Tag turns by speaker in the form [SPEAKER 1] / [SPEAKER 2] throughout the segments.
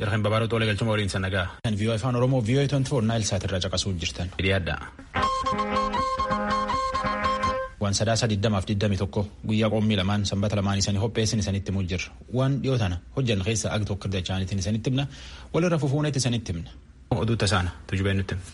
[SPEAKER 1] Jarqeen babaaroo xoolee galchuma waliin sannagaa. Kan viiyoo afaan Oromoo viiyoo 24 naayil saatirraa caqasuu jirtan. Hidhiyaadha. Waan sadaasa 2021 guyyaa qoommii lamaan sanbata lamaan isanii hopheessin isanitti himuu jirra. Waan dhiyoo tana hojjan keessa ag tokko dachaanitiin isanitti himna walirra fufuunetti isanitti himna. Oduu tasaana tujubee nutti himna.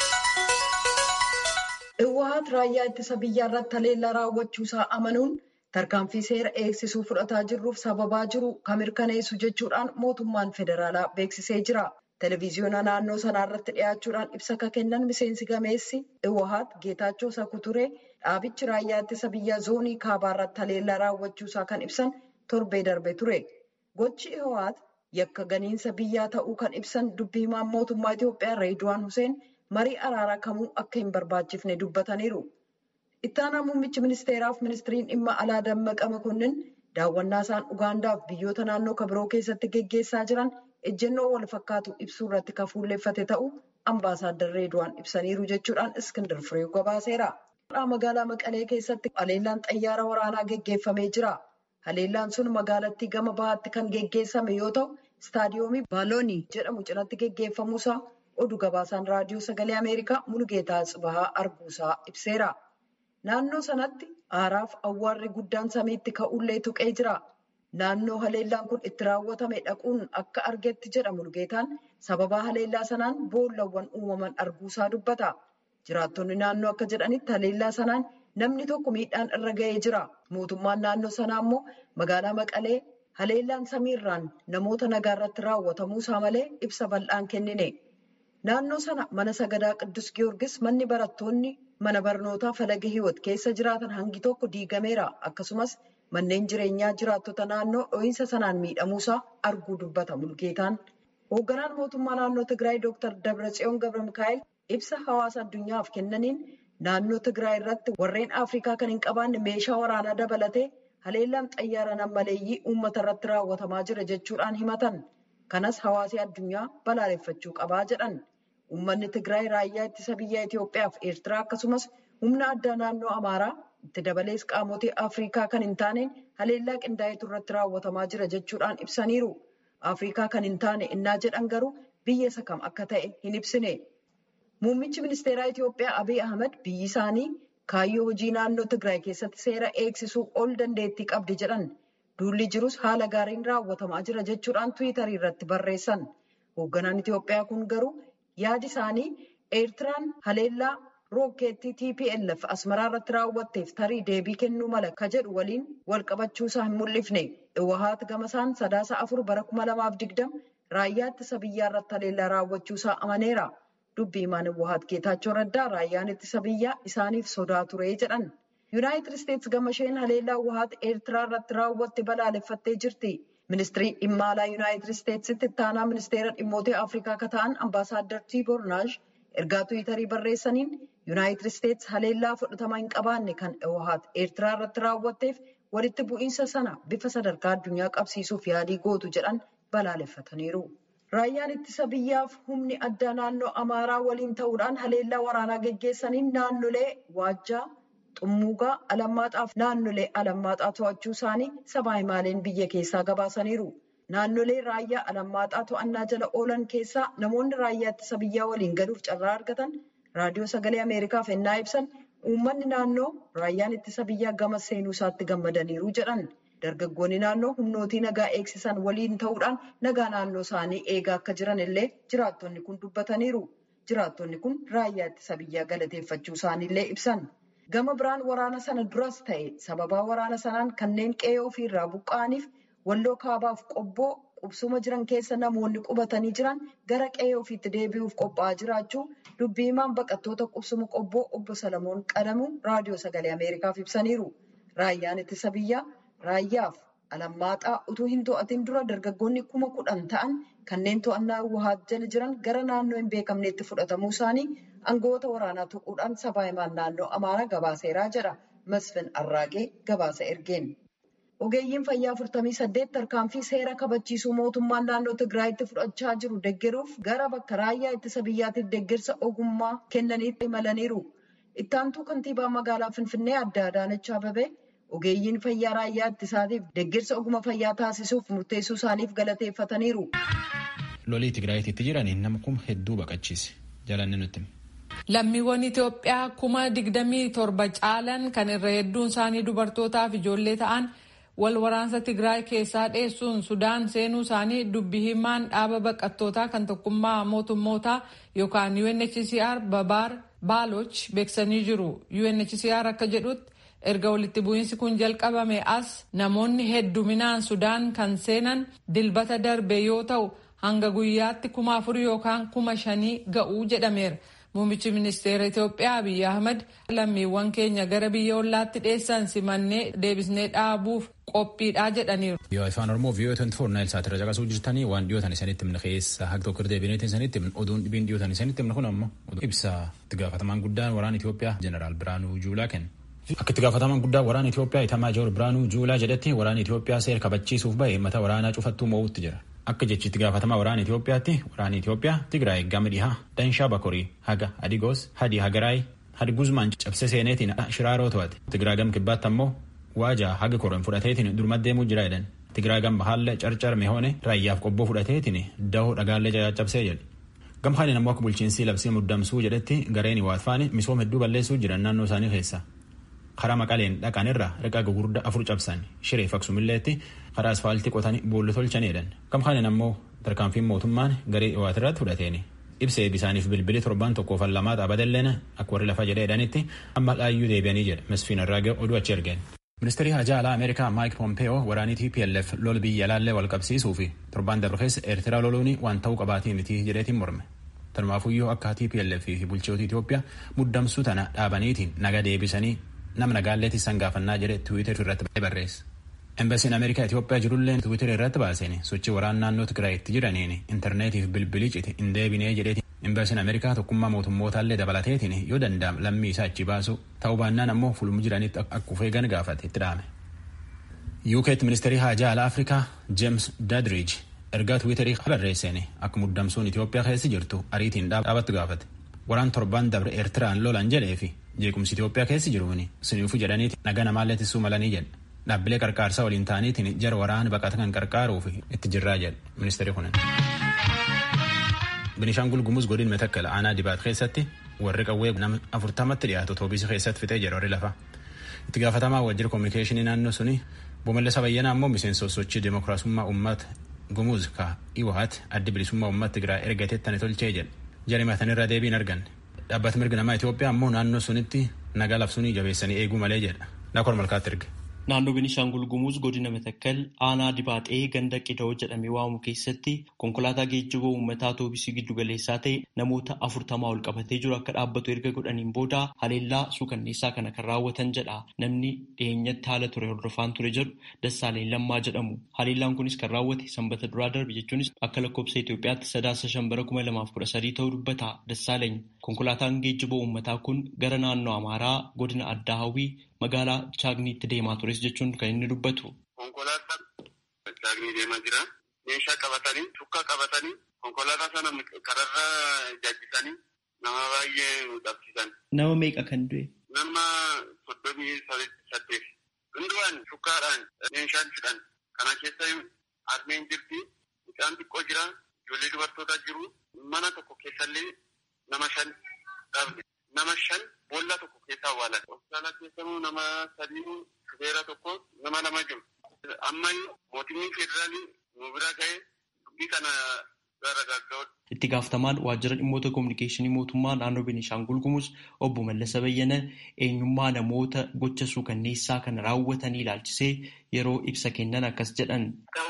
[SPEAKER 2] Iwaat raayyaa ittisa biyyaa irratti haleellaa raawwachuusaa amanuun tarkaanfii seera eegsisuu fudhataa jirruuf sababaa jiru kan mirkaneessu jechuudhaan mootummaan federaalaa beeksisee jira. Televiziyoona naannoo sanaa irratti dhiyaachuudhaan ibsa akka kennan miseensi gameessi Iwaat Geetaachoo Sakuturee dhaabichi raayyaa ittisa biyyaa zoonii kaabaa irratti haleellaa raawwachuusaa kan ibsan torbee darbe ture. Gochi Iwaat yakka ganiinsa biyyaa ta'uu kan ibsan dubbii himaan mootummaa Itoophiyaa Reeduwaan Huseen marii araaraa kamuu akka hin barbaachifne dubbataniiru. Ittaanaa muummichi ministeeraaf ministiriin dhimma alaa Dammaqa Makonnin daawwannaa isaan Ugaandaaf biyyoota naannoo kabiroo keessatti geggeessaa jiran ejjennoo wal fakkaatu ibsuu irratti kan fuulleeffate ta'uu ambaasaaddar Reeduwaan ibsaniiru jechuudhaan Iskindar Fireew gabaaseera. Magaalaa Maqalee keessatti haleellaan xayyaara waraanaa geggeeffamee jira. Haleellaan sun magaalattii gama bahaatti kan geggeessame yoo ta'u, istaadiyoomii Baaloonii jedhamu cinatti geggeeffamuusaa oduu gabaasaan raadiyoo sagalee Ameerikaa Mulugeetaa Tsibahaa arguusaa ibseera. Naannoo sanatti aaraaf awwaarri guddaan samiitti ka'ullee tuqee jira. Naannoo haleellaan kun itti raawwatame dhaquun akka argetti jedha Mulugeetaan sababaa haleellaa sanaan boollawwan uumaman arguusaa dubbata. Jiraattonni naannoo akka jedhanitti haleellaa sanaan namni tokko miidhaan irra ga'ee jira. Mootummaan naannoo sanaa immoo magaalaa Maqalee haleellaan samiirraan namoota nagaa irratti raawwatamuusaa malee ibsa bal'aan kennine. Naannoo sana mana sagadaa Qiddus Giyoorgis manni barattoonni mana barnootaa falaga hiwot keessa jiraatan hangi tokko diigameera. Akkasumas manneen jireenyaa jiraattota naannoo dho'iinsa sanaan miidhamuusaa arguu dubbata Mulugeetaan. Hoogganaan mootummaa naannoo Tigraay Dr. Dabratsiyoon Gabra Mikaa'el ibsa hawaasa addunyaaf kennaniin naannoo Tigraay irratti warreen Afrikaa kan hin qabaanne meeshaa waraanaa dabalatee haleellaan xayyaara nammaleeyyii uummata irratti raawwatamaa jira jechuudhaan himatan. Kanas hawaasni addunyaa balaaleffachuu qabaa jedhan. Uummanni Tigraay raayyaa ittisa biyya Itoophiyaa fi Eertiraa akkasumas humna addaa naannoo Amaaraa itti dabalees qaamotii Afrikaa kan hin taaneen haleellaa qindaa'etu irratti raawwatamaa jira jechuudhaan ibsaniiru. Afrikaa kan hin taane innaa jedhan garuu biyya isa kam akka ta'e hin ibsine. Muummichi ministeeraa Itoophiyaa Abiy Ahmed biyyi isaanii kaayyoo hojii naannoo Tigraay keessatti seera eegsisuu ol dandeettii qabdi jedhan. Duulli jirus haala gaariin raawwatamaa jira jechuudhaan Tiwiitarii irratti barreessan. Hoogganaan Itoophiyaa kun garuu yaadi isaanii Eertiraan haleellaa rookeettii TPLF asmaraa irratti raawwatteef tarii deebii kennuu mala ka jedhu waliin wal qabachuusaa hin mul'ifne. Iwahaat gamasaan sadaasa afur bara kuma lamaaf digdama raayyaa ittisa biyyaa irratti haleellaa raawwachuusaa amaneera. Dubbii himaan Iwahaat Geetaachoo Raddaa raayyaan ittisa biyyaa isaaniif sodaa ture jedhan. Yuunaayitid Isteetsi gama isheen haleellaa Iwahaat Eertiraa irratti raawwatte balaaleffattee jirti. Ministirii dhimma alaa Yuunaayitid Isteetsitti ittaanaa ministeera dhimmoota Afrikaa akka ta'an ambaasaaddar Tiiboor Naash ergaa Tiwiitarii barreessaniin Yuunaayitid Isteetsi haleellaa fudhatama hin qabaanne kan Iwahaat Eertiraa irratti raawwatteef walitti bu'iinsa sana bifa sadarkaa addunyaa qabsiisuuf yaalii gootu jedhan balaaleffataniiru. Raayyaan ittisa biyyaaf humni addaa naannoo Amaaraa waliin ta'uudhaan haleellaa waraanaa geggeessaniin naannolee Waajjaa, Xummuugaa, Alammaaxaaf naannolee Alammaaxaa to'achuu isaanii sabaa himaaleen biyya keessaa gabaasaniiru. Naannolee raayyaa Alammaaxaa to'annaa jala oolan keessaa namoonni raayyaa ittisa biyyaa waliin galuuf carraa argatan raadiyoo sagalee Ameerikaaf ennaa ibsan uummanni naannoo raayyaan ittisa biyyaa gama seenuu isaatti gammadaniiru jedhan. Dargaggoonni naannoo humnootii nagaa eegsisan waliin ta'uudhaan nagaa naannoo isaanii eegaa akka jiran illee jiraattonni kun dubbataniiru. Jiraattonni kun raayyaa ittisa biyyaa galateeffachuu isaaniillee ibsan. Gama biraan waraana sana duras ta'e sababaa waraana sanaan kanneen qe'ee ofiirraa buqqa'aniif walloo kaabaaf qobboo qubsuma jiran keessa namoonni qubatanii jiran gara qe'ee ofiitti deebi'uuf qophaa'aa jiraachuu dubbii himaan baqattoota qubsuma qobboo obbo Salamoon Qadamuu raadiyoo sagalee Ameerikaaf ibsaniiru. Raayyaan ittisa biyyaa raayyaaf alammaaxaa utuu hin to'atin dura dargaggoonni kuma kudhan ta'an kanneen to'annaa Iwahaat jala jiran gara naannoo hin beekamneetti fudhatamuu isaanii aangawoota waraanaa tuquudhaan sabaa himaan naannoo Amaaraa gabaaseeraa jedha. Masfin Arraagee gabaasa ergeen. Ogeeyyiin fayyaa 48 tarkaanfii seera kabachiisuu mootummaan naannoo Tigraayitti fudhachaa jiru deeggaruuf gara bakka raayyaa ittisa biyyaatiif deeggarsa ogummaa kennaniitti imalaniiru. Ittaantuu kantiibaa magaalaa Finfinnee adda Adaanach Ababee ogeeyyiin fayyaa raayyaa ittisaatiif deeggarsa ogummaa fayyaa taasisuuf murteessuu isaaniif galateeffataniiru.
[SPEAKER 1] lolii Tigraayitti jiraniin nama kuma hedduu baqachiise. Jalanni nutti.
[SPEAKER 3] Lammiiwwan Itoophiyaa kuma digdamii torba caalan kan irra hedduun isaanii dubartootaa fi ijoollee ta'an wal waraansa Tigraay keessaa dheessuun Sudaan seenuu isaanii dubbi himaan dhaaba baqattootaa kan tokkummaa mootummootaa yookaan UNHCR Babaar Baaloch beeksanii jiru. UNHCR akka jedhutti erga walitti bu'iinsi kun jalqabame as namoonni hedduminaan Sudaan kan seenan dilbata darbe yoo ta'u hanga guyyaatti kuma afur yookaan kuma shanii ga'uu jedhameera. Muummichi ministeera Itoophiyaa Abiyyi Ahmad lammiiwwan keenya gara biyya ollaatti dheessan simannee deebisnee dhaabuuf qophiidhaa jedhaniiru.
[SPEAKER 1] Yoo afaan Oromoo viiyoo 24 naayil saatirra caqasuu jirtanii waan dhiyootan isanitti himne keessa haga tokko deebineetiin isanitti himne oduun dhibiin dhiyootan isanitti himne kun ammoo ibsa itti gaafatamaan guddaan waraana Itoophiyaa Jeneraal Biraanuu Juulaa kenne. Akka itti gaafatamaan guddaa waraana Itoophiyaa Itamaa Joor Biraanuu Juulaa jedhetti waraana Itoophiyaa seera kabachiisuuf bahe mata waraanaa cufattuu moo'utti jira. Akka jechitti gaafatamaa waraana Itoophiyaatti waraanni Itoophiyaa Tigraay gama dhihaa Danshaa Bakorii haga Adigoos Hadi Hagaraay Hadi Guzmaan cabse seeneetiin shiraaroo to'ate. Tigraay gama kibbaatti ammoo waajaa haga koron fudhateetiin durma deemuu jira jedhan. Tigraay gama haalla carcar mehoone raayyaaf qobboo fudhateetiin dahoo dhagaallee caccabsee jedhe. Gama kaaniin ammoo akka bulchiinsi labsii muddamsuu jedhetti gareen waatfaani misooma hedduu balleessuu jiran naannoo isaanii keessa. karaa maqaleen dhaqan irraa riqaa gugurdaa afur cabsan shiree faksumilleetti karaa asfaaltii qotanii boolla tolchaniidhan kam kaaniin ammoo tarkaanfiin mootummaan garee dhiwaat irratti fudhateeni ibsee bisaaniif bilbilii torban tokkoof lamaa xaabadalleen akka warri lafa jedheedhanitti amma dhaayyuu deebi'anii jedhe mesfiin irraa oduu achi ergeen. Ministeerri hajaa alaa Ameerikaa Maayik Pompeeyoo waraanii TPLF lol biyya laallee wal qabsiisuu fi torban darbe keessa Eertiraa loluun waan ta'uu qabaatii miti jedheetiin morme. Tanumaafuyyoo akka TPLF fi bulchitoota Itoophiyaa muddamsuu tana dhaabaniitiin naga deebisanii nama nagaalleetti isaan gaafannaa jedhe tiwiitar irratti barreesse. Embasiin Ameerikaa Itoophiyaa jirullee tiwiitar irratti baaseen sochii waraana naannoo Tigraayitti jiraniin intarneetiif bilbilii cite hin deebinee jedheeti. Embasiin Ameerikaa tokkummaa mootummootallee dabalateetiin yoo danda'am lammii isaa achi baasu ta'uu baannaan ammoo fulmu jiranitti akka ufeegan gaafate itti dhaame. UK ministeerii haajaa alaa Afrikaa James Dadridge ergaa tiwiitarii barreesseen akka muddamsuun Itoophiyaa keessa jirtu ariitiin dhaabattu gaafate. Waraan torban dabre Eertiraan lolan jedhee fi jeequmsi Itoophiyaa keessa jiruuni siniifuu jedhaniiti naga namaallee tissuu malanii jedhe. Dhaabbilee qarqaarsaa waliin ta'aniitiin jara waraana baqata kan qarqaaruuf itti jirraa jedhe ministeerri kunin. Binishaangul Gumuz godin metakkala aanaa dibaat keessatti warri qawwee nama afurtamatti dhiyaatu toobisii keessatti fixee jedhu warri lafa. Itti gaafatamaa wajjira koominikeeshinii naannoo suni Boomallasa Bayyanaa ammoo miseensa sochii dimokiraasummaa uummata Gumuz ka Iwahat addi bilisummaa uummata Tigraay ergateettani tolchee jedhe. Jari matanirra deebiin arganne. Dhaabbata mirga namaa Itoophiyaa ammoo naannoo sunitti nagaa labsuunii jabeessanii eeguu malee jedha. Naakor malkaatti erge.
[SPEAKER 4] Naannoo Beenishaangul Gumuz godina Matakkal aanaa Dibaaxee ganda Qida'oo jedhamee waamamu keessatti konkolaataa geejjiba uummataa toobisii giddu galeessaa ta'e namoota afurtamaa ol qabatee jiru akka dhaabbatu erga godhaniin booda haleellaa suukanneessaa kana kan raawwatan jedha. Namni dhiyeenyatti haala ture hordofaan ture jedhu Dassaaleen Lammaa jedhamu. Haleellaan kunis kan raawwate sanbata duraa darbe jechuunis akka lakkoobsa Itoophiyaatti sadaasa shambara kuma lamaaf kudha sadii ta'uu dubbata Dassaaleen. Konkolaataan geejjiba uummataa kun gara naannoo Amaaraa godina Addaa Hawwii magaalaa Chaagniitti deemaa tures jechuun kan inni dubbatu.
[SPEAKER 5] Konkolaataan Chaagnii deemaa jira. Meeshaa qabatanii, shukkaa qabatanii, konkolaataa sana kararra jajjisanii nama baay'ee dhabsiisan.
[SPEAKER 4] Nama meeqa kan du'e?
[SPEAKER 5] Nama soddomii saddeet. Hundumaan shukkaadhaan meeshaan fidhan. Kana keessa harmeen jirti. Mucaan xiqqoo jira. Ijoollee dubartootaa jiru. Mana tokko keessallee nama shan dhabne. Nama shan boolla tokko keessa awwaalan. Hospitaala keessamuu nama sadii shufeera tokko nama lama jiru. Amma mootummaan federaalii nu bira ga'ee dubbii kana gara gagga'udha.
[SPEAKER 4] Itti gaafatamaan waajjira dhimmoota kominikeeshinii mootummaa naannoo Beenishaangul Gumuz obbo Mallasa Bayyana eenyummaa namoota gocha suukanneessaa kana raawwatanii ilaalchisee yeroo ibsa kennan akkas jedhan.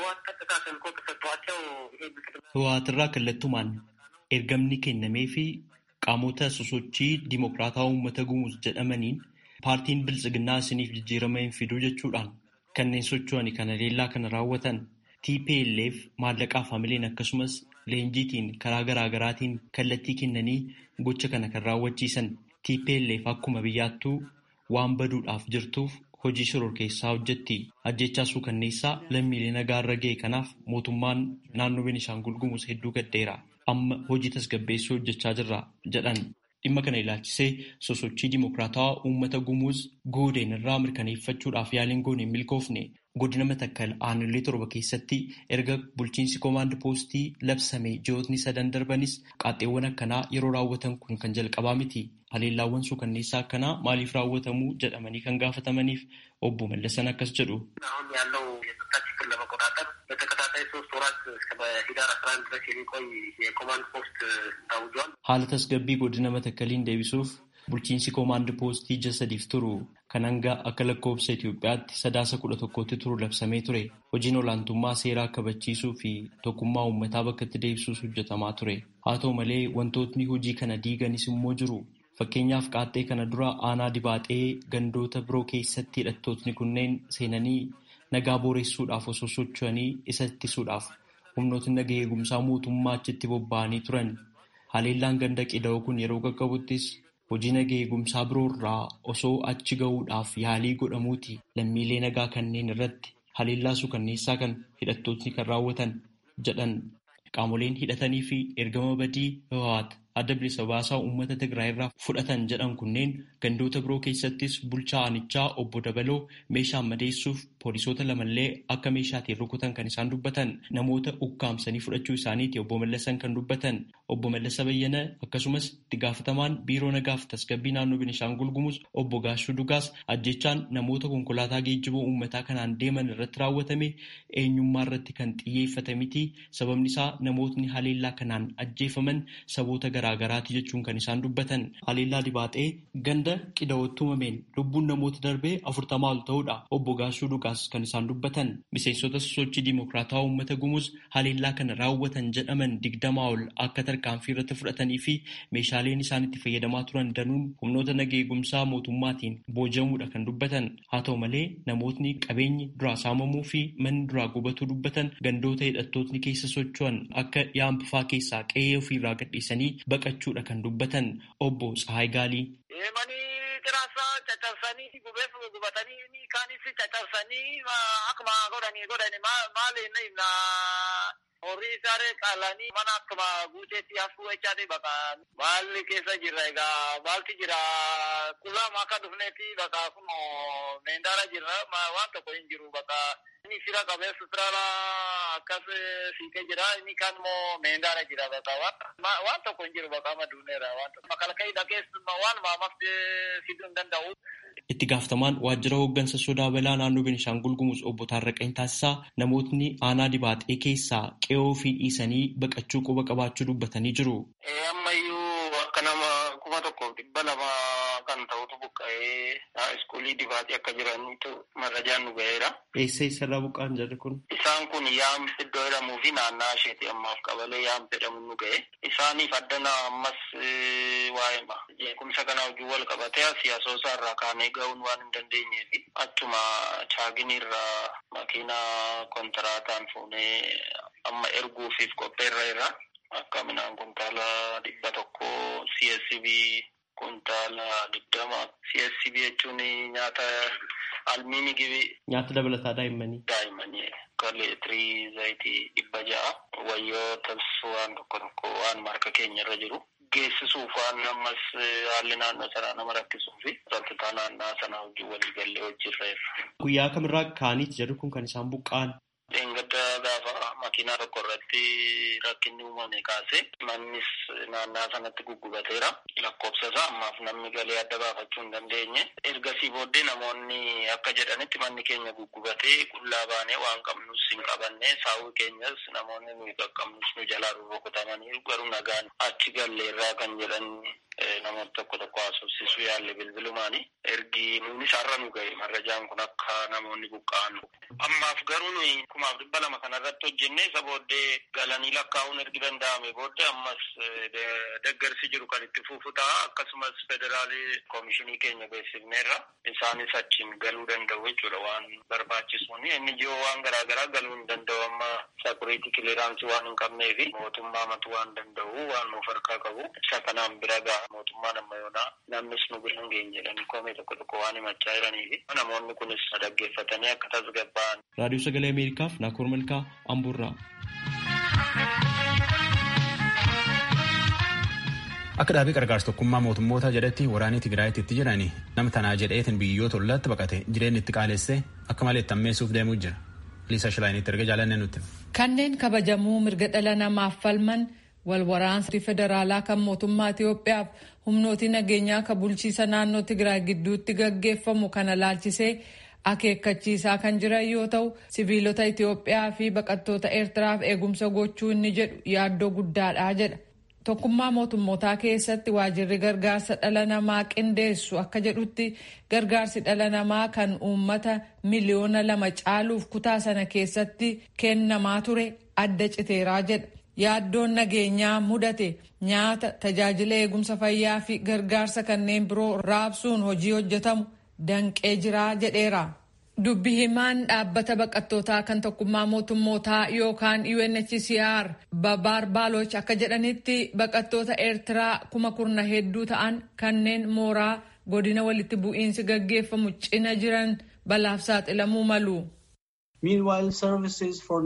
[SPEAKER 4] Hawaatirraa kallattumaan ergamni kennamee fi qaamota sosochii dimokiraataa uummata gumuz jedhamaniin paartiin biltsiginnaa isiniif jijjiirama hin fiduu jechuudhaan kanneen socho'anii kana leellaa kana raawwatan TPLF maallaqaaf hamileen akkasumas leenjiitiin karaa garaagaraatiin kallattii kennanii gocha kana kan raawwachiisan TPLF akkuma biyyaattuu waan baduudhaaf jirtuuf hojii shororkeessaa hojjetti ajjechaa suukanneessaa lammiilee nagaa irra ga'e kanaaf mootummaan naannoo Beenishaangul Gumuz hedduu gaddeera. amma hojii tasgabbeessuu hojjechaa jirra jedhan dhimma kana ilaalchisee sosochii dimokiraatawaa uummata gumuuz goodeen irraa mirkaneeffachuudhaaf yaaliin goone hin milkoofne godina matakkal aanolee torba keessatti erga bulchiinsi koomaand poostii labsame ji'ootni sadan darbanis qaaxxeewwan akkanaa yeroo raawwatan kun kan jalqabaa miti. Haleellaawwan suukanneessaa akkanaa maaliif raawwatamuu jedhamanii kan gaafatamaniif obbo Mallasan akkas jedhu. Haala tasgabbii godina matakkaliin deebisuuf bulchiinsi koomaand poostii ji'a sadiif turu kan hanga akka lakkoofsa Itoophiyaatti sadaasa kudha tokkotti turu labsamee ture. Hojiin olaantummaa seeraa kabachiisuu fi tokkummaa uummataa bakka itti deebisuus hojjetamaa ture. Haa ta'u malee wantootni hojii kana diiganis immoo jiru. Fakkeenyaaf qaaxxee kana dura aanaa dibaaxee gandoota biroo keessatti hidhattootni kunneen seenanii nagaa booressuudhaaf osoo socho'anii isa ittisuudhaaf humnootni nagaa eegumsaa mootummaa achitti bobba'anii turan. Haleellaan ganda qida'oo kun yeroo qaqqabuttis hojii nagaa eegumsaa biroo irraa osoo achi gahuudhaaf yaalii godhamuuti lammiilee nagaa kanneen irratti haleellaa suukanneessaa kan hidhattootni kan raawwatan jedhan qaamoleen hidhatanii fi ergama badii Hawwaat adda bilisa baasaa uummata Tigraay irraa fudhatan jedhan kunneen gandoota biroo keessattis bulchaa aanichaa obbo Dabaloo meeshaan madeessuuf poolisoota lamallee akka meeshaatiin rukutan kan isaan dubbatan namoota ukkaamsanii fudhachuu isaaniiti obbo Mallasan kan dubbatan obbo Mallasa Bayyana akkasumas itti gaafatamaan biiroo nagaaf tasgabbii naannoo Benishaangul Gumuz obbo Gaashuu Dugaas ajjechaan namoota konkolaataa geejjiboo uummataa kanaan deeman irratti raawwatame eenyummaa irratti kan xiyyeeffate miti sababni isaa namootni haleellaa kanaan ajjeefaman saboota garaagaraati jechuun kan isaan dubbatan haleellaa dibaaxee ganda qida'ootti uumameen lubbuun namoota darbee afurtamaa ol ta'uudha obbo Gaashuu Dugaas kan isaan dubbatan miseensota sosochii diimokiraataa uummata gumuuz haleellaa kana raawwatan jedhaman digdamaa ol akka tarkaanfii irratti fudhatanii fi meeshaaleen isaan itti fayyadamaa turan danuun humnoota nagaa eegumsaa mootummaatiin boojamuudha kan dubbatan haa ta'u malee namootni qabeenyi duraa saamamuu fi manni duraa gubatuu dubbatan gandoota hidhattootni keessa socho'an akka yaampifaa keessaa qe'ee ofiirraa gadhiisanii baqachuudha kan dubbatan obbo Tsahaay Gaalii.
[SPEAKER 6] Tiraasaa caccabsanii gubeef gubatanii kaanis caccabsanii akkuma godhanii godhani maali inni himna horii isaaree qaalanii mana akkuma guuteetti hafuu jechaati baqa maalli keessa jirra egaa maalti jira qullaama akka dhufneetti baqa kun meendaara jirra waan tokko hin jiru baqa inni fira qabee sutraala akkas fiikee jira inni kaan immoo meendaara jira baqa waan tokko hin jiru baqa maduuneera waan tokko makalakayii dhagees waan maamafte fiduu hin danda'u.
[SPEAKER 4] Itti gaafatamaan waajjira hooggansa sodaa balaa naannoo Benishaangul Gumuz obbo Taarraqany Taasisaa namootni aanaa dibaaxee keessaa qe'oo fi dhiisanii baqachuu quba qabaachuu dubbatanii jiru.
[SPEAKER 6] Ammayyuu akka nama kuma tokkoof dhibba lama kan ta'utu buqqa'ee iskuulii dibaaxee akka jiranitu marrajaan nu ga'eera.
[SPEAKER 4] Eessa eessarraa buqqa'an jedhe kun?
[SPEAKER 6] Isaan kun yaam iddoo jedhamuu fi naannaa isheeti ammaaf qabalee yaam jedhamu nu ga'e. Isaaniif addana ammas waa'ee jeequmsa kana hojii wal qabatee siyaasoosaa irraa kaanee ga'uun waan hin dandeenyee fi achuma chaaginiirraa makiinaa kontiraataan fuunee amma erguufiif qopheerra irra akka minaan kuntaala dhibba tokko CSCB kuntaala digdama CSCB jechuun nyaata almiini gibi.
[SPEAKER 4] Nyaata dabalataa daa'immanii.
[SPEAKER 6] Daa'immanii kaleetirii zayitii dhibba ja'a wayyootas waan tokko tokko waan marka keenya irra jiru. geessisuuf waan ammas haalli naannoo sanaa nama rakkisuu fi rakkitaa naannaa sanaa hojii walii gallee hojirra irra.
[SPEAKER 4] Guyyaa kamirraa kaaniiti jedhu kun kan isaan buqqa'an.
[SPEAKER 6] Dheengadda gaafa makiinaa tokko irratti rakkinni uumame kaase mannis naannaa sanatti guggubateera. Lakkoofsa isaa ammaaf namni galee adda baafachuu hin dandeenye. Ergasii booddee namoonni akka jedhanitti manni keenya guggubatee qullaa baanee waan qabnus hin qabanne saawwi keenyas namoonni nuyi qaqqabnus nu jalaa rukutamanii garuu nagaan achi galleerraa kan jedhan namoota tokko tokko haasofsiisuu yaalle bilbilumaani. Ergi nunis har'a nu ga'e marrajaan kun akka namoonni buqqa'an. Ammaaf garuu nuyi kumaaf dhibba lama kanarratti hojjenne isa booddee galanii lakkaa'uun ergi danda'ame booddee ammas deggersi jiru kan itti fufu ta'a akkasumas federaalii koomishinii keenya beeksifneerra isaanis achiin galuu danda'u jechuudha waan barbaachisuun inni jiru waan garaagaraa galuu hin danda'u amma sakuriitii kiliraansii waan hin qabneefi mootummaa matu waan danda'u waan nuuf harkaa qabu isa kanaan bira ga'a mootummaan amma yoonaa namnis nu bira hin geenye jedhanii koomee tokko tokko waan himachaa jiraniifi namoonni kunis dhaggeeffatanii akka tasgabba'an.
[SPEAKER 4] Raadiyoo Sagalee Ameerikaaf Naakoor Malkaa Amburraa.
[SPEAKER 1] Akka dhaabii gargaarsa tokkummaa mootummoota jedhetti waraanii Tigraayitti itti jiranii nama tanaa jedheetiin biyyoota ollaatti baqate jireenyi itti qaalessee akka malee tammeessuuf deemuu jira. Liisa Shilaayinitti erga jaalannee nutti.
[SPEAKER 3] Kanneen kabajamuu mirga dhala namaaf falman wal waraansa federaalaa kan mootummaa Itiyoophiyaaf humnooti nageenyaa kan bulchiisa naannoo Tigraay gidduutti gaggeeffamu kana laalchisee akeekkachiisaa kan jiran yoo ta'u siviilota Itiyoophiyaa fi baqattoota Eertiraaf eegumsa gochuu inni jedhu yaaddoo guddaadha jedha. Tokkummaa mootummootaa keessatti waajirri gargaarsa dhala namaa qindeessu akka jedhutti gargaarsi dhala namaa kan uummata miliyoona lama caaluuf kutaa sana keessatti kennamaa ture adda citeeraa jedha. Yaaddoon nageenyaa mudate nyaata tajaajila eegumsa fayyaa fi gargaarsa kanneen biroo raabsuun hojii hojjetamu danqee jiraa jedheera. Dubbi himaan dhaabbata baqattootaa kan tokkummaa mootummootaa yookaan UNHCR Babaar Baaloch akka jedhanitti baqattoota Eertiraa kuma kurna hedduu ta'an kanneen mooraa godina walitti bu'iinsi gaggeeffamu cina jiran balaaf saaxilamuu malu.
[SPEAKER 7] Meanwhile, services for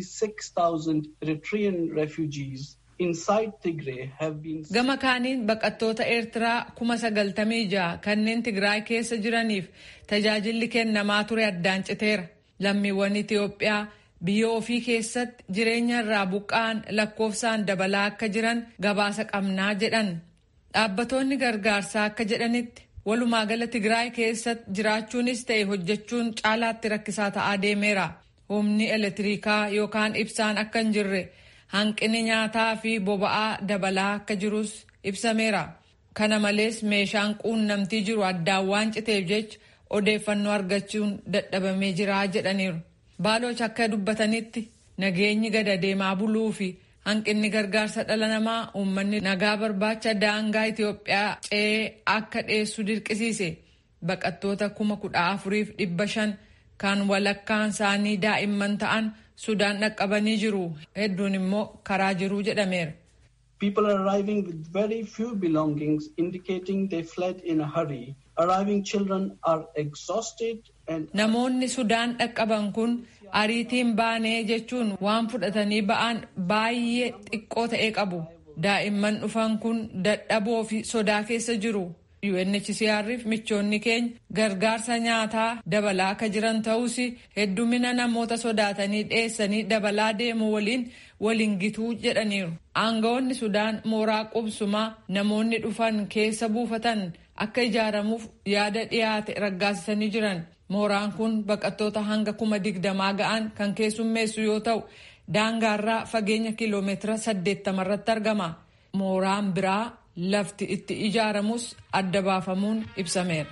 [SPEAKER 7] 96,000 Eritrean refugees inside Tigray have been.
[SPEAKER 3] Gama kaaniin baqattoota Eertiraa kuma sagaltamii ja'a kanneen Tigraay keessa jiraniif tajaajilli kennamaa ture addaan citeera. Lammiiwwan Itiyoophiyaa biyya ofii keessatti jireenya irraa buqqa'an lakkoofsaan dabalaa akka jiran gabaasa qabnaa jedhan. Dhaabbattoonni gargaarsaa akka jedhanitti walumaa gala Tigraay keessatti jiraachuunis ta'e hojjechuun caalaatti rakkisaa ta'aa deemeera. Humni elektirikaa yookaan ibsaan akka hin jirre hanqinni nyaataa fi boba'aa dabalaa akka jirus ibsameera. Kana malees meeshaan quunnamtii jiru addaan waan citeef jecha odeeffannoo argachuun dadhabamee jira jedhaniiru. Baaloch akka dubbatanitti nageenyi gada deemaa buluu fi hanqinni gargaarsa dhala namaa uummanni nagaa barbaacha daangaa Itiyoophiyaa ce'ee akka dheessu dirqisiise baqattoota kuma kudha afuriif dhibba shan kan walakkaan isaanii daa'imman ta'an Sudaan dhaqqabanii jiru hedduun immoo karaa jiru jedhameera.
[SPEAKER 7] People are arriving with very few belongings, indicating they fled in a hurry. Arriving children are exhausted and.
[SPEAKER 3] Namoonni Sudaan dhaqqaban kun ariitiin baanee jechuun waan fudhatanii ba'an baay'ee xiqqoo ta'e qabu. Daa'imman dhufan kun dadhaboo fi sodaa keessa jiru. UNHCR'if michoonni keenya gargaarsa nyaataa dabalaa akka jiran ta'us heddumina namoota sodaatanii dheessanii dabalaa deemu waliin waliin gituu jedhaniiru. Aangawoonni Sudaan mooraa qubsumaa namoonni dhufan keessa buufatan akka ijaaramuuf yaada dhiyaate raggaasisanii jiran. Mooraan kun baqattoota hanga kuma digdamaa ga'an kan keessummeessu yoo ta'u daangaarraa fageenya kiloomeetira saddeettamarratti argama. Mooraan biraa lafti itti ijaaramus adda baafamuun ibsameera.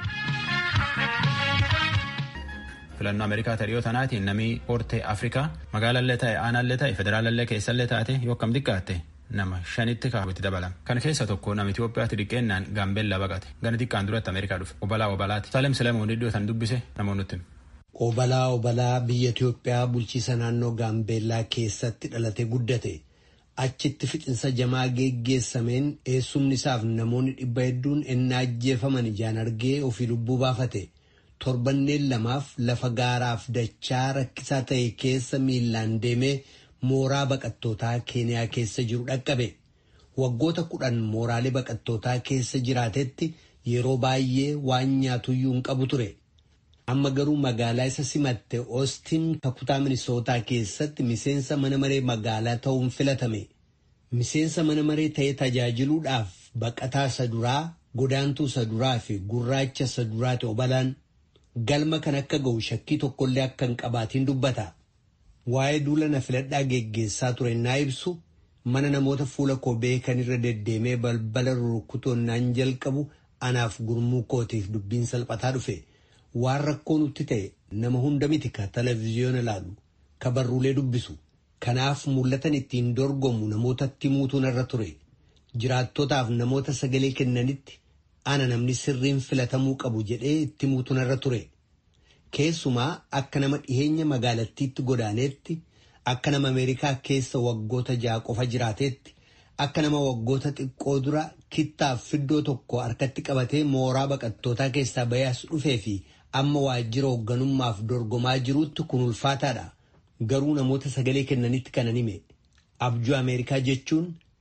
[SPEAKER 1] filannoo ameerikaa tariyoo tanaatiin namni hortee afrikaa magaalallee ta'e aanaallee ta'e federaalallee keessallee taate yoo akkam xiqqaatte nama shanitti kaawwatti dabalama kan keessa tokko nama Itoophiyaatti dhiqqeennaan gaambeellaa baqate gana xiqqaan duratti ameerikaa dhufe obalaa obalaati saalem silamuun iddoo san dubbise namoonni
[SPEAKER 8] Obalaa obalaa biyya Itoophiyaa bulchiisa naannoo gaambeellaa keessatti dhalatee guddate. achitti fixinsa jamaa geggeessameen eessumni isaaf namoonni dhibba hedduun ennaa ajjeefaman ijaan argee ofii lubbuu baafate torbanneen lamaaf lafa gaaraaf dachaa rakkisaa ta'e keessa miillaan deemee mooraa baqattootaa keeniyaa keessa jiru dhaqqabe waggoota kudhan mooraalee baqattootaa keessa jiraatetti yeroo baay'ee waan nyaatuyyuu hin qabu ture. amma garuu magaalaa isa simatte oostiin kutaa minisootaa keessatti miseensa mana maree magaalaa ta'uun filatame miseensa mana maree ta'ee tajaajiluudhaaf baqataa isa duraa godaantuu isa duraa fi gurraacha isa duraati obalaan galma kan akka ga'u shakkii tokkollee akka hin qabaatiin dubbata waa'ee duula na filadhaa geggeessaa ture naa ibsu mana namoota fuula koo beekan irra deddeemee balbala rukutoonnaan jalqabu anaaf gurmuu kootiif dubbiin salphataa dhufe. waan rakkoo nutti ta'e nama hunda miti ka televezyiyoona ilaalu ka barruulee dubbisu kanaaf mul'atan ittiin dorgomu namootatti muutuun irra ture jiraattotaaf namoota sagalee kennanitti ana namni sirriin filatamuu qabu jedhee itti muutuun irra ture keessumaa akka nama dhiheenya magaalattiitti godaaneetti akka nama ameerikaa keessa waggoota ja'a qofa jiraateetti akka nama waggoota xiqqoo dura kittaaf fiddoo tokko harkatti qabatee mooraa baqattootaa keessaa bayaas dhufee fi amma waajjira hoogganummaaf dorgomaa jirutti kun ulfaataadha. Garuu namoota sagalee kennanitti kanan hime. Abjuu Ameerikaa jechuun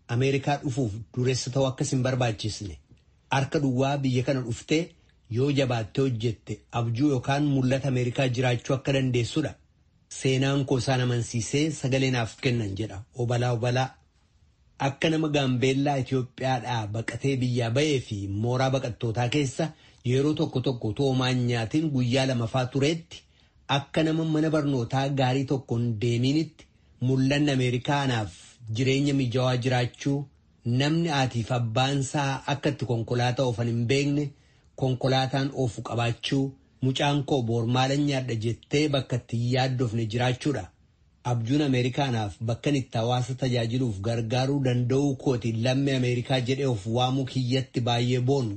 [SPEAKER 8] Ameerikaa dhufuuf dureessa ta'uu akkas hin barbaachisne. Harka duwwaa biyya kana dhuftee yoo jabaattee hojjette abjuu yookaan mul'ata Ameerikaa jiraachuu akka dandeessudha. Seenaan koo isaan amansiisee sagalee naaf kennan jedha obalaa obalaa. Akka nama gaambeellaa Itoophiyaadhaa baqatee biyyaa ba'ee fi mooraa baqattootaa keessa yeroo tokko tokko toomaan nyaatiin guyyaa lamaffaa tureetti akka nama mana barnootaa gaarii tokkoon deemiinitti mul'anni Ameerikaanaaf jireenya mijaawaa jiraachuu namni haatiif abbaansaa akka itti konkolaataa oofan hin beekne konkolaataan oofu qabaachuu mucaan koo boormaalan nyaadha jettee bakka itti hin yaaddofne jiraachuudha. Abjuun Ameerikaanaaf bakka itti hawaasa tajaajiluuf gargaaruu danda'uu kootiin lammii Ameerikaa jedhee of waamuu kiyyatti baay'ee boonu.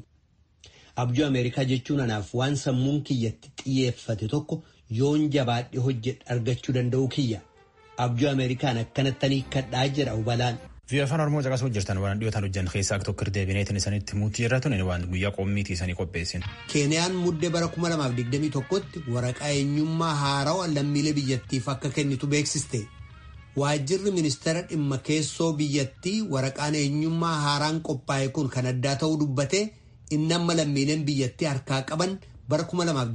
[SPEAKER 8] Abjuu Ameerikaa jechuun anaaf waan sammuun kiyyatti xiyyeeffate tokko yoon jabaadhe hojjedhe argachuu danda'uu kiyya. Abjuu Ameerikaan akkanattanii kadhaa jedha hubalaan.
[SPEAKER 1] Biyya afaan Oromoo caqasuu jirtan waan dhiyootaan hojjan keessaa akka tokko deebineetiin isanitti muutii irra tunin waan guyyaa qommiitii isanii qopheessin.
[SPEAKER 8] Keeniyaan muddee bara 2021tti waraqaa eenyummaa haarawaa lammiilee biyyattiif akka kennitu beeksiste. Waajjirri ministeera dhimma keessoo biyyattii waraqaan eenyummaa haaraan qophaa'e kun kan addaa ta'uu dubbate inni amma lammiileen biyyattii harkaa qaban bara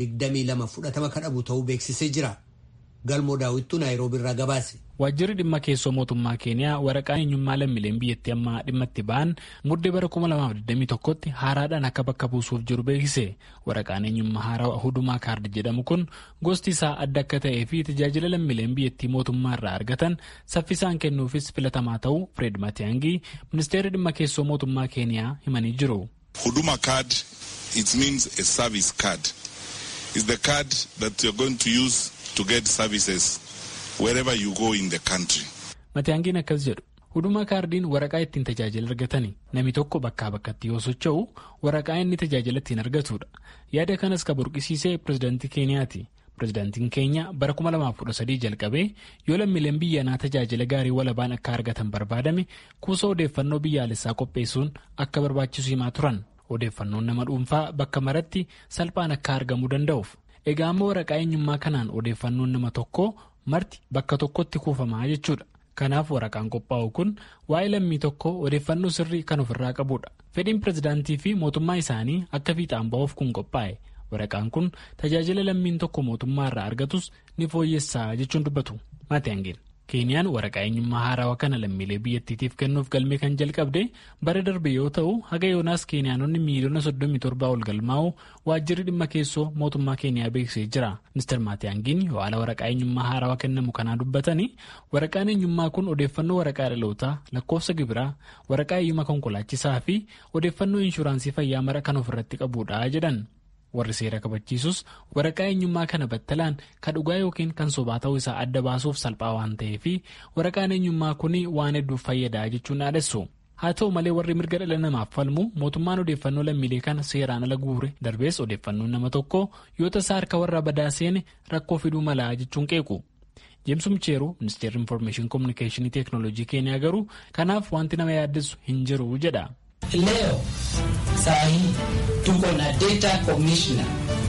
[SPEAKER 8] 2022 fudhatama kan dhabu ta'uu beeksisee jira. Galmoo daawwittuu Naayiroobii irraa gabaase.
[SPEAKER 9] Waajjirri dhimma keessoo mootummaa Keeniyaa waraqaan eenyummaa lammiileen biyyattii amma dhimma itti ba'an muddee bara 2021tti haaraadhaan akka bakka buusuuf jiru beeksise. Waraqaan eenyummaa haaraa hudumaa kaardi jedhamu kun gosti isaa adda akka ta'ee fi tajaajila lammiileen biyyattii mootummaa irraa argatan saffisaan kennuufis filatamaa ta'uu Fred Matiyaangii ministeerri dhimma keessoo mootummaa Keeniyaa himanii jiru.
[SPEAKER 10] Huduma card it means a service card. It's the card that you're going to use to get services wherever you go in the country.
[SPEAKER 9] Matiyaangiin akkas jedhu huduma kaardiin waraqaa ittiin tajaajila argatani namni tokko bakkaa bakkatti yoo socho'u waraqaa inni tajaajila ittiin argatudha yaada kanas ka burqisiisee pirezidaantii keeniyaati pirezidaantiin keenya bara 2013 jalqabee yoo lammiileen biyyanaa tajaajila gaarii walabaan akka argatan barbaadame kuusa odeeffannoo biyyaalessaa qopheessuun akka barbaachisu himaa turan odeeffannoon nama dhuunfaa bakka maratti salphaan akka argamuu danda'uuf. Egaa amma waraqaa eenyummaa kanaan odeeffannoon nama tokkoo marti bakka tokkotti kuufamaa jechuudha. Kanaaf waraqaan qophaa'u kun waa'ee lammii tokkoo odeeffannoo sirrii kan ofirraa qabudha. Fedhiin pirezidaantii fi mootummaa isaanii akka fiixaan ba'uuf kun qophaa'e. Waraqaan kun tajaajila lammiin tokko mootummaa irraa argatus ni fooyyessaa jechuun dubbatu. Maatiyaangeen. Keeniyaan waraqaa eenyummaa haarawaa kana lammiilee biyyattiitiif kennuuf galmee kan jalqabde bara darbe yoo ta'u haga yoonaas keeniyaanonni miiliyoona 37 ol galmaa'u waajjirri dhimma keessoo mootummaa keeniyaa beeksisee jira. Mr. Maatiyaangiin yoo haala waraqaa eenyummaa haarawaa kennamu kanaa dubbatanii waraqaan eenyummaa kun odeeffannoo waraqaa dhalootaa lakkoofsa gibiraa waraqaa eeyyama konkolaachisaa fi odeeffannoo inshuraansii fayyaa mara kan ofirratti qabudha jedhan. warri seera kabachiisus waraqaa eenyummaa kana battalaan kan dhugaa yookiin kan sobaa ta'uu isaa adda baasuuf salphaa waan ta'eef waraqaan eenyummaa kun waan hedduuf fayyadaa jechuun dhaadessu. haa ta'u malee warri mirga dhala namaaf falmu mootummaan odeeffannoo lammiilee kana seeraan ala guure darbees odeeffannoon nama tokko yoo tasaa harka warra badaa seene rakkoo fiduu malaa jechuun qeequ. Jeemsu Micheeruu ministeerri infoormeeshinii koominikeeshinii teeknooloojii keeniyaa garuu kanaaf wanti nama yaaddessu hin jiru jedha.
[SPEAKER 11] Leo sahi tuko na data commissioner.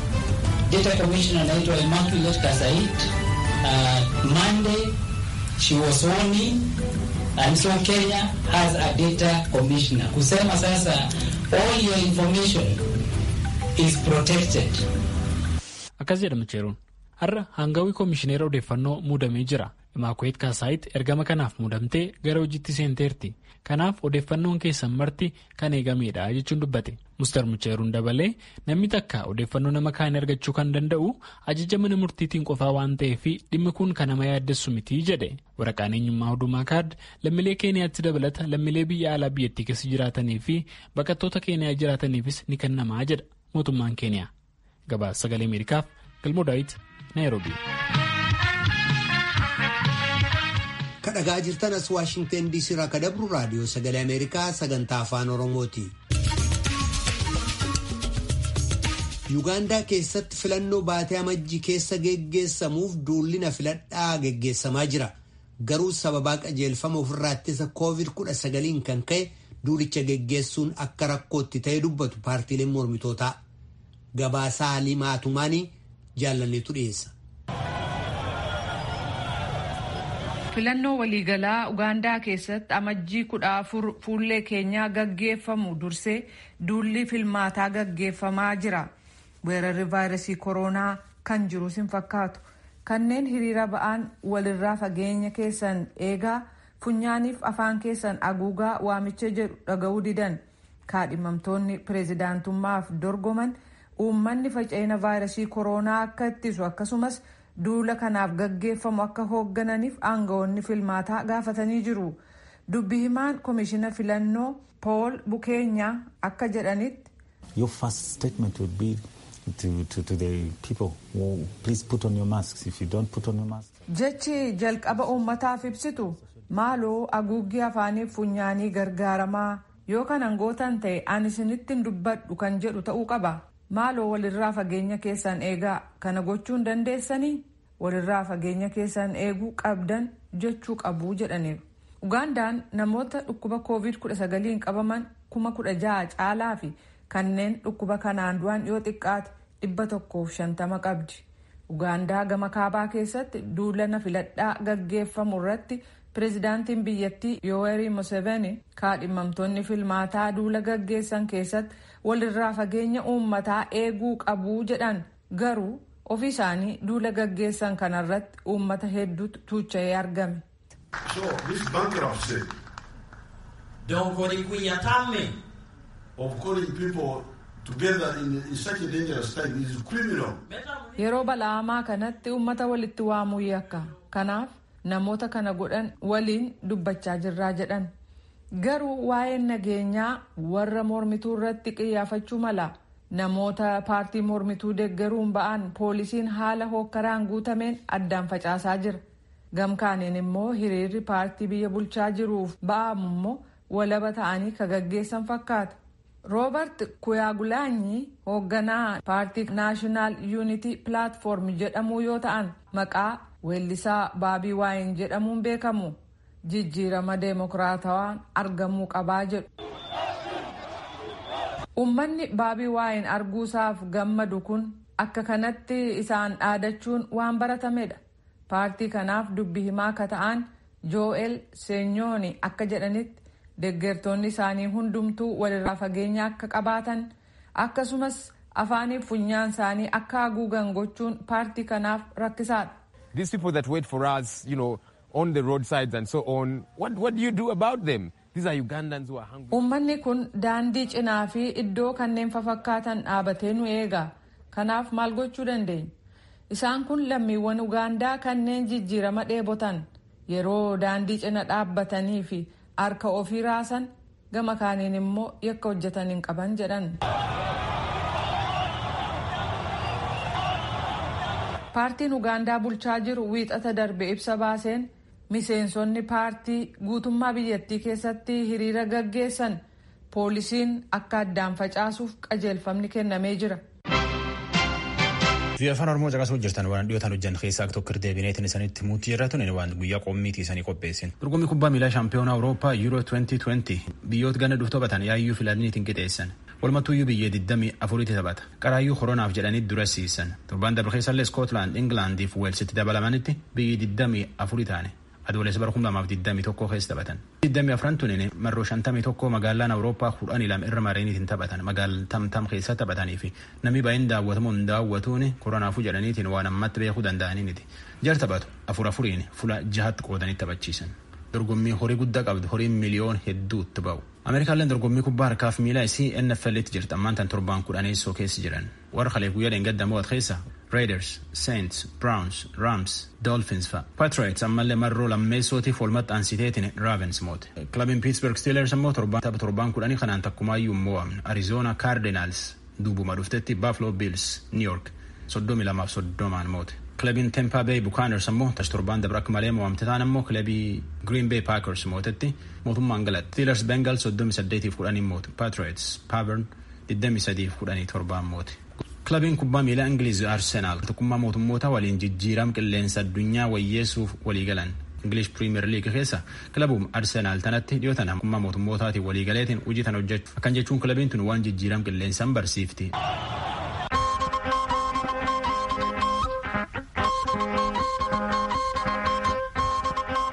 [SPEAKER 11] Data commissioner anaitwa Immaculate Kasait. Uh, Monday she was sworn in and so Kenya has a data commissioner. Kusema sasa all your information is protected.
[SPEAKER 9] Akkas jedha Micheeruun. Har'a hangawii koomishineera odeeffannoo muudamee jira. Imaakuweet Kaasaayit ergama kanaaf muudamtee gara hojiitti seenteerti. Kanaaf odeeffannoon keessan marti kan eegamedha jechuun dubbate. Muster Mucheeruun dabalee namni takka odeeffannoo nama kaanii argachuu kan danda'u ajaja mana murtiitiin qofaa waan ta'eef dhimmi kun kan nama yaaddessu miti jedhe. Waraqaan eenyummaa hudumaa kaard lammiilee keeniyaatti dabalata lammiilee biyya alaa biyyattii keessa jiraatanii fi baqattoota keeniyaa jiraataniifis ni kennamaa jedha mootummaan keeniyaa. Gabaasa sagalee Ameerikaaf Galmoo Daawit Naayiroobii.
[SPEAKER 8] kadhagaa jirtan as waashingten diisii irraa ka dabru raadiyoo sagalee ameerikaa sagantaa afaan oromooti. yuugaandaa keessatti filannoo baatee amajjii keessa geggeessamuuf duullina filadhaa geggeessamaa jira garuu sababaa qajeelfama ofirraa ittisa koovid kudha sagaliin kan ka'e duulicha geggeessuun akka rakkootti ta'e dubbatu paartiileen mormitootaa gabaasaa limaatumaanii jaallanneetu dhiyeessa.
[SPEAKER 3] filannoo waliigalaa ugaandaa keessatti amajjii kudha afur fuullee keenyaa gaggeeffamu dursee duulli filmaataa gaggeeffamaa jira weerarri vaayirasii koronaa kan jirus hin fakkaatu kanneen hiriira ba'an walirraa fageenya keessan eegaa funyaaniif afaan keessan haguugaa waamicha jedhu dhaga'uu didan kaadhimamtoonni pireezidaantummaaf dorgoman uummanni faca'ina vaayirasii koronaa akka ittisu akkasumas duula kanaaf gaggeeffamu akka hooggananiif aangawoonni filmaataa gaafatanii jiru dubbi himaan koomishina filannoo pool bukeenyaa akka jedhanitti.
[SPEAKER 12] Your first statement would be to, to, to the people, well, please put on your masks. If you don't put on your mask.
[SPEAKER 3] Jechi jalqaba uummataaf ibsitu maaloo haguuggii afaaniif funyaanii gargaaramaa yoo kan angootan ta'e ani isinittiin dubbadhu kan jedhu ta'uu qaba. maaloo walirraa fageenya keessan eegaa kana gochuun dandeessanii walirraa fageenya keessan eeguu qabdan jechuu qabuu jedhaniiru. Ugaandaan namoota dhukkuba covid-19 qabaman kuma kudha jaha caalaa fi kanneen dhukkuba kanaan du'an yoo xiqqaate dhibba tokkoof shantama qabdi. Ugaandaa gama kaabaa keessatti duulana filadhaa gaggeeffamu irratti pireezidaantiin biyyattii yoowerii museveni kaadhimamtoonni filmaataa duula gaggeessan keessatti walirraa fageenya uummataa eeguu qabuu jedhan garuu ofii isaanii duula gaggeessan kanarratti uummata hedduutu tuucha'ee argame.
[SPEAKER 13] So this bankruptcy of calling people together in, in such a dangerous time is criminal.
[SPEAKER 3] Yeroo bala'amaa kanatti uummata walitti waamuu yakka. Kanaaf namoota kana godhan waliin dubbachaa jirraa jedhan. Garuu waa'een nageenyaa warra mormituu irratti qiyyaafachuu mala. Namoota paartii mormituu deeggaruun ba'an poolisiin haala hookkaraan guutameen addaan facaasaa jira. Gamkaaniin immoo hiriirri paartii biyya bulchaa jiruuf ba'amu immoo walaba ta'anii ka gaggeessan fakkaata. Roobert Kuyaagulaanyi hoogganaa paartii naashinaal yuunitii pilaatfoorm jedhamuu yoo ta'an maqaa weellisaa baabii waayin jedhamuun beekamu. jijjiirama deemokiraatawaan argamuu qabaa jedhu. Uummanni baabii waayin arguusaaf gammadu kun akka kanatti isaan dhaadachuun waan baratamedha. Paartii kanaaf dubbi himaa akka ta'an Joel Seenyooni akka jedhanitti deeggartoonni isaanii hundumtuu walirraa fageenya akka qabaatan akkasumas afaaniif funyaan isaanii akka haguugan gochuun paartii kanaaf rakkisaadha.
[SPEAKER 14] These people that wait for us, you know, on the roadsides and so on. What, what do you do about them? These are Ugandans who are hungry.
[SPEAKER 3] Uummanni kun daandii cinaa fi iddoo kanneen fafakkaatan dhaabatee nu eega. Kanaaf maal gochuu dandeenya? Isaan kun lammiiwwan Ugaandaa kanneen jijjiirama dheebotan yeroo daandii cina dhaabbatanii fi harka ofii raasan gama kaaniin immoo yakka hojjetan hin qaban jedhan. Paartiin Ugaandaa bulchaa jiru wiixata darbe ibsa baaseen miseensonni paartii guutummaa biyyattii keessatti hiriira gaggeessan poolisiin akka addaan facaasuuf qajeelfamni kennamee jira.
[SPEAKER 1] Biyya afaan Oromoo caqasuu jirtan waan dhiyootaan hojjan keessaa tokko deebineetiin isanitti muutii irra tunin waan guyyaa qommiitii isanii qopheessin. Dorgommii kubbaa miilaa shaampiyoonaa Awurooppaa Euro 2020 biyyoota gana dhufu taphatan yaayyuu filaniitiin qixeessan. Walumattuuyyuu biyya 24 taphata. Qaraayyuu koronaaf jedhanii dura siisan. Torbaan dabre keessallee Skootlaand, Ingilaandii fi Weelsitti dabalamanitti biyyi 24 taane. Adoolessa bara 2021 keessa taphatan. 24 tunin marroo 51 magaalaan Awurooppaa 12 irra mareeniitiin taphatan. Magaalaa tamtam keessa taphatanii fi namni baay'een daawwatamu hin daawwatuun koronaafuu jedhaniitiin waan ammatti beekuu danda'aniiniti. Jar taphatu afur afuriin fuula jahatti qoodanii taphachiisan. Dorgommii horii guddaa qabdu horiin miliyoon hedduutti ba'u. Ameerikaalleen dorgommii kubbaa harkaaf miilaa isii NFL'tti jirti ammaan tan torbaan kudhaneessoo keessa jiran. Warra kalee guyyaa dheengaddamoo keessa Raiders, Saints, Browns, Rams, Dolphins fa. Patriots ammallee marroo lammeessootiif walumatti ansiteetiin Ravens moote. Kilabiin Pittsburgh Steelers ammoo tapha torbaan kudhanii kanaan takkumaayyuu hin mo'amne. Arizona Cardinals duubuma dhuftetti Buffalo Bills, New York soddomi lamaaf soddomaan moote. Kilabiin Tampa Bay Buccaneers ammoo tash torbaan dabre akka malee mo'amte taan ammoo kilabii Green Bay Packers mootetti mootummaan galatti. Steelers Bengals soddomi saddeetiif kudhanii moote. Patriots Pavern digdami sadiif kudhanii torbaan moote. Kilabiin kubbaa miilaa Ingiliiz Arsenaal tokkummaa mootummoota waliin jijjiiram qilleensa addunyaa wayyeessuuf walii galan. English Premier League keessa kilabuun Arsenaal tanatti dhiyootan tokkummaa mootummootaatiin walii galeetiin hojii tan hojjechu. Akkan jechuun kilabiin tun waan jijjiiram qilleensaan barsiifti.